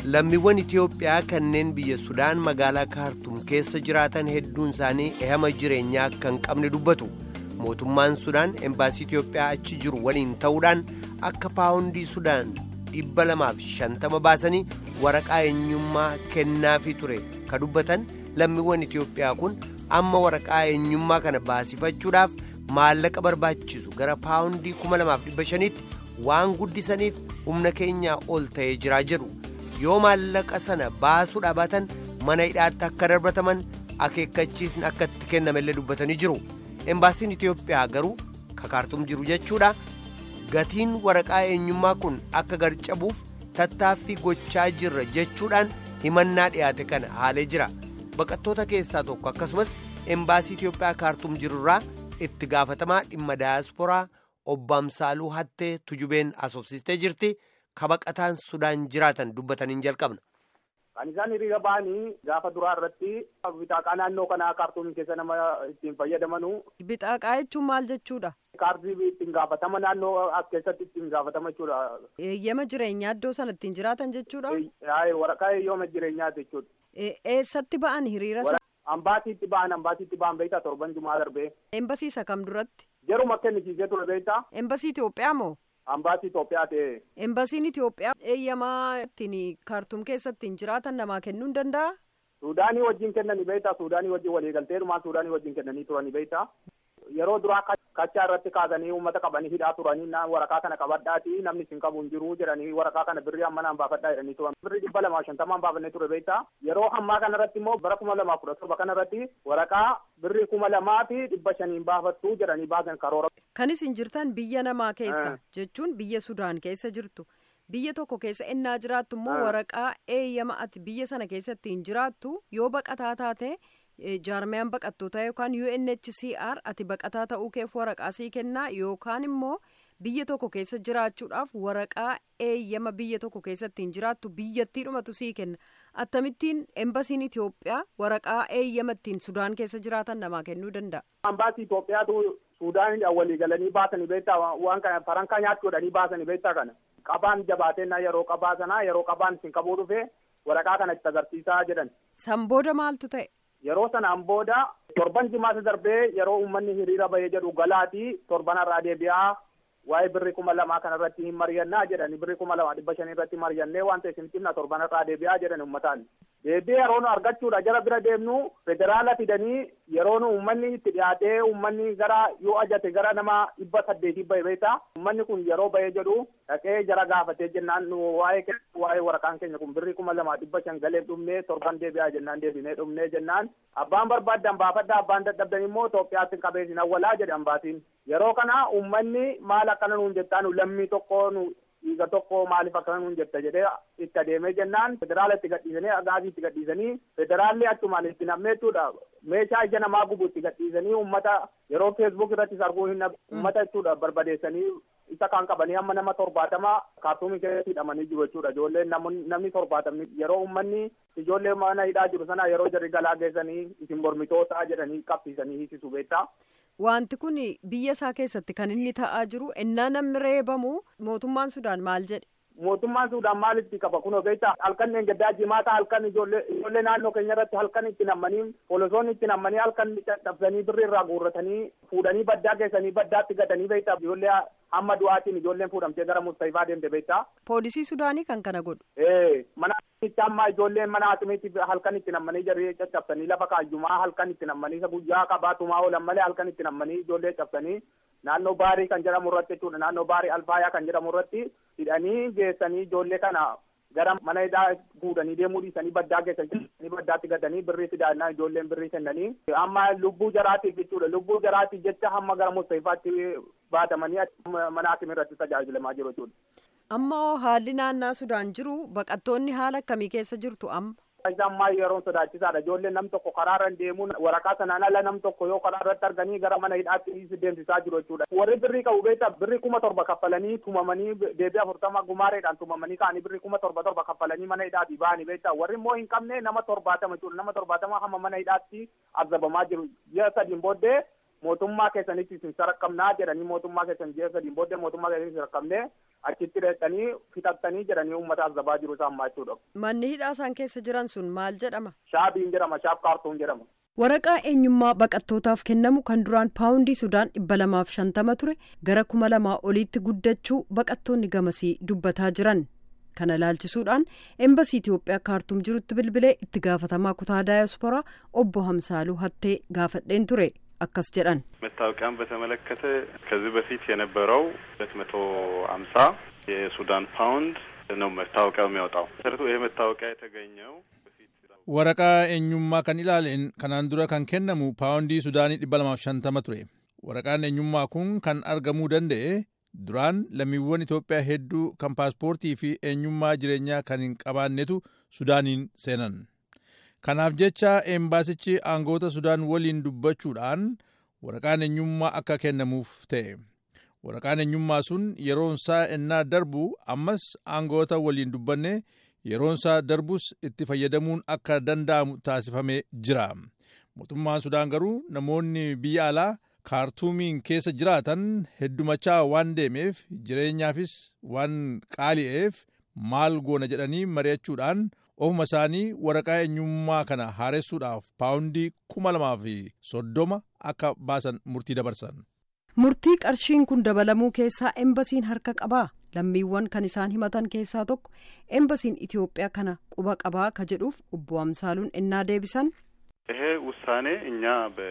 lammiiwwan Itiyoophiyaa kanneen biyya Sudaan magaalaa Kaartum keessa jiraatan hedduun isaanii ehama jireenyaa akka hin qabne dubbatu. Mootummaan Sudaan embaasii Itiyoophiyaa achi jiru waliin ta'uudhaan akka paawundii Sudaan dhibba lamaaf shantama baasanii waraqaa eenyummaa kennaafii ture ka dubbatan lammiiwwan Itiyoophiyaa kun amma waraqaa eenyummaa kana baasifachuudhaaf maallaqa barbaachisu gara paawundii kuma lamaaf dhibba shaniitti waan guddisaniif humna keenyaa ol ta'ee jiraa jedhu. yoo maallaqa sana baasuu dhaabatan mana hidhaatti akka darbataman akeekkachiisni akka itti kennamellee dubbatanii jiru embaasiin itiyoophiyaa garuu kakaartum jiru jechuudha gatiin waraqaa eenyummaa kun akka garcabuuf tattaaffii gochaa jirra jechuudhaan himannaa dhiyaate kana haalee jira baqattoota keessaa tokko akkasumas embaasii itiyoophiyaa kaartum jirurraa itti gaafatamaa dhimma daayasporaa obbaamsaaluu hattee tujubeen asoofsistee jirti. kabaqataan sudaan jiraatan dubbataniin jalqabna. Kan isaan hiriira ba'anii gaafa duraa irratti bitaaqaa naannoo kanaa kaartuum keessa nama ittiin fayyadamanu. Bitaaqaa jechuun maal jechuudha? Kaardii ittiin gaafatama naannoo as keessatti ittiin gaafatama jechuudha. Eeyyama jireenyaa iddoo sana ittiin jiraatan jechuudha? Waraqaa eeyyama jireenyaa jechuudha. Eessatti ba'an hiriira sana? Ambaasiitti ba'an ambaasiitti ba'an beektaa torban jumaa darbee. Embasiisa kam duratti? Jaruma kennisiisee ture beektaa. Embasii Itoophiyaa moo? Ambaasii Itoophiyaa ta'e. Embasiin Itoophiyaa eeyyamaa ittiin kaartuum keessa ittiin jiraatan namaa kennuu hin danda'a? Suudaanii wajjin kennanii beektaa Suudaanii wajjin waliigalteerumaan Suudaanii wajjin kennanii turanii beektaa. Yeroo duraa kachaa irratti kaasanii uummata qabanii hidhaa turanii waraqaa kana qabadhaati namni isin qabu hin jiru jedhanii waraqaa kana birrii amma naan baafadhaa jedhanii turan. Birrii dhibba lamaa shantamaan baafannee ture beektaa. Yeroo ammaa kana irratti immoo bara kuma lamaa kudha torba kana irratti waraqaa birrii kuma lamaa fi dhibba shaniin baafattuu jedhanii baasan karoora. Kan isin jirtan biyya namaa keessa jechuun biyya Sudaan keessa jirtu. Biyya tokko keessa innaa jiraattu immoo waraqaa eeyyama ati biyya sana keessa ittiin jiraattu yoo baqataa taate jaarmiyaan baqattootaa yookaan UNHCR ati baqataa ta'uu keef waraqaa sii kennaa yookaan immoo biyya tokko keessa jiraachuudhaaf waraqaa eeyyama biyya tokko keessa ittiin jiraattu biyyattii dhumatu sii kenna akkamittiin embasiin Itoophiyaa waraqaa eeyyama ittiin Sudaan keessa jiraatan namaa kennuu danda'a. Ambaasii Itoophiyaatu Suudaanidhaan walii galanii baasanii beektaa waan kana farankaa nyaachuudhanii baasanii beektaa kana. Qabaan jabaateenna yeroo qabaa sanaa yeroo qabaan isin qabuu dhufe waraqaa kana itti agarsiisaa jedhan. San booda maaltu ta'e? Yeroo sanaan booda torban jimaasa darbee yeroo uummanni hiriira bahee jedhu galaatii torban irraa deebi'aa waa'ee birrii kuma lamaa kana irratti hin mari'annaa jedhani birrii kuma lamaa dhibba shanii irratti mari'annee wanta isin cimna torban irraa deebi'aa jedhan uummataan. Deebii yeroo nu argachuudha jara bira deemnu federaala fidanii yeroo nu uummanni itti dhiyaatee uummanni gara yoo ajate gara nama dhibba saddeetii bahe beektaa uummanni kun yeroo bahee jedhu dhaqee jara gaafatee jennaan nu waa'ee waa'ee waraqaan keenya kun birrii kuma lamaa dhibba shan galee dhumnee torban deebi'aa jennaan deebinee dhumnee jennaan abbaan barbaaddan baafadda abbaan dadhabdan immoo Itoophiyaatti qabeessin awwalaa jedhe ambaatiin yeroo kana uummanni maal akkana nuun jettaa nu lammii tokko nu dhiiga tokko maaliif akkana nuun jetta jedhee itti adeemee jennaan federaala itti gadhiisanii agaazii itti gadhiisanii federaalli achumaan itti nammeettuudha meeshaa ija namaa gubu itti gadhiisanii uummata yeroo feesbuuk irrattis arguu hin uummata jechuudha barbadeessanii isa kan qabanii amma nama torbaatama kaartuumii keessatti hidhamanii jiru jechuudha ijoolleen namni torbaatamni yeroo uummanni ijoollee mana hidhaa jiru sana yeroo jarri galaa geessanii isin mormitoota jedhanii qabsiisanii hiisisu beektaa. Wanti kun biyya isaa keessatti kan inni ta'aa jiru innaa namni reebamu mootummaan Sudaan maal jedhe? Mootummaan Sudaan maalitti qaba kun beektaa halkan gaddaa jimaata halkan ijoollee naannoo keenya irratti halkan itti nammanii poolisoonni itti nammanii halkan cabsanii birrii irraa guurratanii fuudhanii baddaa geessanii baddaatti gatanii beektaa ijoollee hamma du'aatiin ijoolleen fuudhamtee gara Mustafaa deemte beektaa. Poolisii Sudaanii kan kana godhu. Ee mana itti amma ijoolleen mana haakimiitti halkan itti nammanii jarri caccabsanii lafa kaayumaa halkan itti nammanii isa guyyaa qabaatumaa oolan malee halkan itti nammanii ijoollee cabsanii naannoo baarii kan jedhamu irratti jechuudha naannoo baarii alfaayaa kan jedhamu irratti hidhanii geessanii ijoollee kana gara mana hidhaa fuudhanii deemuu dhiisanii baddaa geessanii baddaatti gatanii birrii fidaannaa ijoolleen birrii kennanii amma lubbuu jaraatiif jechuudha lubbuu jaraatiif jecha hamma gara mustaifaatti baatamanii mana haakimii irratti tajaajilamaa jiru jechuudha. Amma haalli naannaa Sudaan jiru baqattoonni haala akkamii keessa jirtu amma? Isaan maal yeroon sodaachisaadha. Ijoolleen nam tokko karaarra deemuun waraqaa sanaan ala nam tokko yoo karaa irratti arganii gara mana hidhaatti deemsisaa jiru jechuudha. Warri birrii qabu beektaa birrii kuma torba kaffalanii tumamanii deebii afurtama gumaareedhaan tumamanii ka'anii birrii kuma torba torba kaffalanii mana hidhaatti ba'anii beektaa. Warri immoo hin qabne nama torbaatama jechuudha. Nama torbaatama hamma mana hidhaatti azabamaa jiru. Ji'a sadiin booddee mootummaa keessanitti isin saraqqabnaa jedhanii mootummaa keessan ji'a sadiin booddee mootummaa keessanitti saraqqabnee achitti dheettanii fixattanii jedhanii uummataaf zabaa jiru isaan maachuudha. Manni hidhaa isaan keessa jiran sun maal jedhama? Shaabiin jedhama shaab kaartuun jedhama. Waraqaa eenyummaa baqattootaaf kennamu kan duraan paawundii Sudaan dhibba lamaaf shantama ture gara kuma lamaa oliitti guddachuu baqattoonni gamasii dubbataa jiran. Kana ilaalchisuudhaan embasii Itoophiyaa kaartuum jirutti bilbilee itti gaafatamaa kutaa daayasporaa obbo Hamsaaluu Hattee gaafadheen ture. አካስ ጀዳን መታወቂያን በተመለከተ ከዚህ በፊት የነበረው ሁለት መቶ ሀምሳ የሱዳን ፓውንድ ነው መታወቂያው የሚያወጣው መሰረቱ ይሄ መታወቂያ የተገኘው ወረቃ ኤኙማ ከን ኢላሌን ከናን ዱረ ከን ኬነሙ ፓውንዲ ሱዳኒ ዲባ ለማፍ ሸንተመ ቱሬ ወረቃን ኤኙማ ኩን ከን አርገሙ ደንደኤ duraan lammiiwwan Itoophiyaa hedduu kan paaspoortii fi eenyummaa jireenyaa kan hin qabaannetu Sudaaniin seenan. Kanaaf jecha embaasichi aangoota Sudaan waliin dubbachuudhaan waraqaan eenyummaa akka kennamuuf ta'e. Waraqaan eenyummaa sun yeroonsaa ennaa darbu ammas aangoota waliin dubbanne yeroonsaa darbus itti fayyadamuun akka danda'amu taasifamee jira. Mootummaan Sudaan garuu namoonni biyya alaa kaartuumiin keessa jiraatan heddumachaa waan deemeef jireenyaafis waan qaali'eef maal goona jedhanii mari'achuudhaan ofuma isaanii waraqaa eenyummaa kana haaressuudhaaf paawundii kuma lamaa fi soddoma akka baasan murtii dabarsan. Murtii qarshiin kun dabalamuu keessaa embasiin harka qabaa lammiiwwan kan isaan himatan keessaa tokko embasiin Itoophiyaa kana quba qabaa ka jedhuuf obbo Amsaaluun ennaa deebisan. ይሄ ውሳኔ እኛ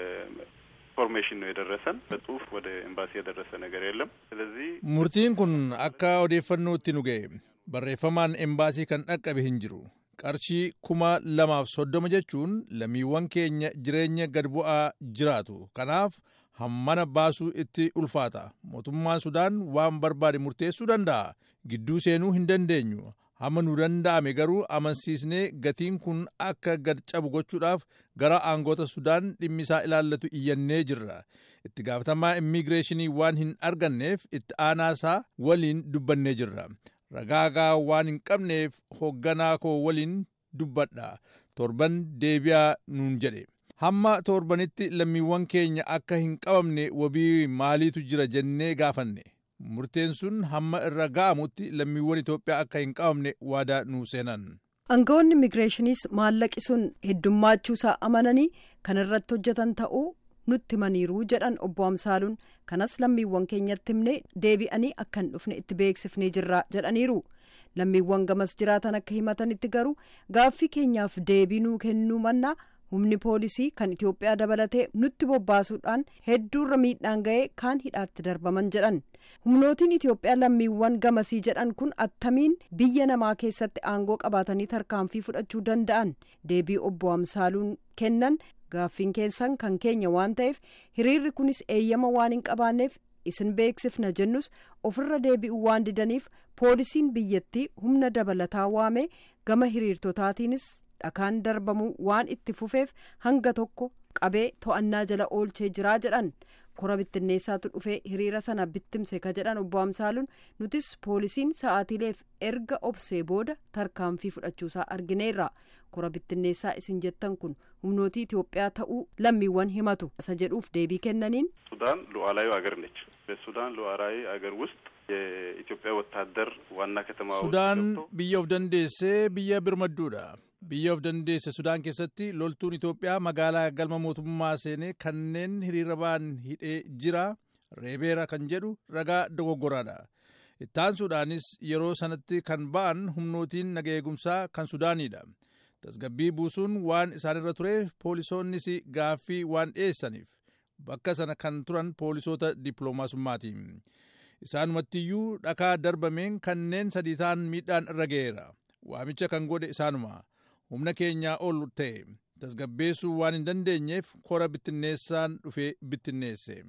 ኢንፎርሜሽን ነው የደረሰን። በጽሁፍ ወደ ኤምባሲ የደረሰ ነገር የለም። ስለዚህ murtiin kun akka odeeffannootti nu ga'e barreeffamaan embaasii kan dhaqqabe hin jiru. qarshii kuma lamaaf soddoma jechuun lammiiwwan keenya jireenya gad bu'aa jiraatu kanaaf hammana baasuu itti ulfaata mootummaan sudaan waan barbaade murteessuu danda'a gidduu seenuu hin dandeenyu hamma nu danda'ame garuu amansiisnee gatiin kun akka gad cabu gochuudhaaf gara aangoota sudaan dhimmisaa ilaallatu iyyannee jirra itti gaafatamaa immigireeshinii waan hin arganneef itti aanaasaa waliin dubbannee jirra. ragaagaa waan hin qabneef hoogganaa koo waliin dubbadha torban deebi'aa nuun jedhe hamma torbanitti lammiiwwan keenya akka hin qabamne wabii maaliitu jira jennee gaafanne murteen sun hamma irra ga'amutti lammiiwwan Itoophiyaa akka hin qabamne waadaa nuu seenan. Aangawoonni immigireeshiniis maallaqi sun heddummachuusaa amananii kan irratti hojjetan ta'uu nutti himaniiru jedhan obbo Amsaaluun kanas lammiiwwan keenyatti himne deebi'anii akka hin dhufne itti beeksifnee jirra jedhaniiru lammiiwwan gamas jiraatan akka himatanitti garuu gaaffii keenyaaf deebii nuu kennuu mannaa humni poolisii kan Itoophiyaa dabalatee nutti bobbaasuudhaan hedduurra miidhaan ga'ee kaan hidhaatti darbaman jedhan humnootiin Itoophiyaa lammiiwwan gamasii jedhan kun attamiin biyya namaa keessatti aangoo qabaatanii tarkaanfii fudhachuu danda'an deebii obbo Amsaaluun kennan. gaaffiin keessan kan keenya waan ta'eef hiriirri kunis eeyyama waan hin qabaanneef isin beeksifna jennus ofirra deebi'uu waan didaniif poolisiin biyyattii humna dabalataa waamee gama hiriirtotaatiinis dhakaan darbamuu waan itti fufeef hanga tokko qabee to'annaa jala oolchee jiraa jedhan kora bittinneessaatu dhufee hiriira sana bittimse ka jedhan obbo Amsaaluun nutis poolisiin sa'aatiileef erga obsee booda tarkaanfii fudhachuusaa argineerra kora bittinneessaa isin jettan kun humnootii Itoophiyaa ta'uu lammiiwwan himatu isa jedhuuf deebii kennaniin. ሱዳን ሉዓላዊ አገር ነች። በሱዳን ሉዓላዊ አገር ውስጥ የኢትዮጵያ ወታደር ዋና ከተማ Sudaan biyya of dandeessee biyya birmadduudha. Biyya of dandeesse Sudaan keessatti loltuun Itoophiyaa magaalaa galma mootummaa seenee kanneen hiriira ba'an hidhee jira. Reebeera kan jedhu ragaa dogoggoraadha. Ittaansuudhaanis yeroo sanatti kan ba'an humnootiin naga eegumsaa kan Sudaaniidha. Tasgabbii buusuun waan isaanirra tureef poolisoonnis gaaffii waan dhiyeessaniif bakka sana kan turan poolisoota dippiloomaasummaati. Isaanumattiyyuu dhakaa darbameen kanneen sadii ta'an miidhaan irra ga'eera. Waamicha kan godhe isaanuma. Humna keenyaa ol ta'e. Tasgabbeessuu waan hin dandeenyeef kora bittinneessaan dhufee bittinneesse.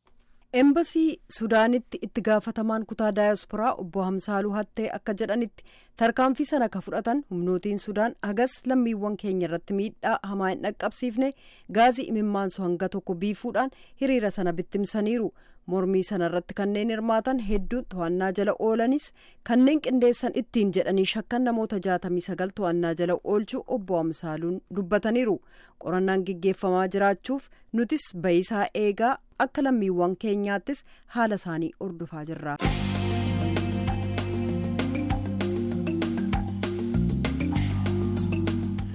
Embasii Sudaanitti itti gaafatamaan kutaa daayasporaa obbo Hamsaaluu Hattee akka jedhanitti tarkaanfii sana ka fudhatan humnootiin Sudaan hagas lammiiwwan keenya irratti miidhaa hamaa hin dhaqqabsiifne gaazii imimmaansu hanga tokko biifuudhaan hiriira sana bittimsaniiru. Mormii sana irratti kanneen hirmaatan hedduun to'annaa jala oolanis kanneen qindeessan ittiin jedhanii shakkan namoota jaatamii sagal to'annaa jala oolchuu obbo Amsaaluun dubbataniiru. Qorannaan gaggeeffamaa jiraachuuf nutis bayisaa eegaa akka lammiiwwan keenyaattis haala isaanii ordufaa jirra.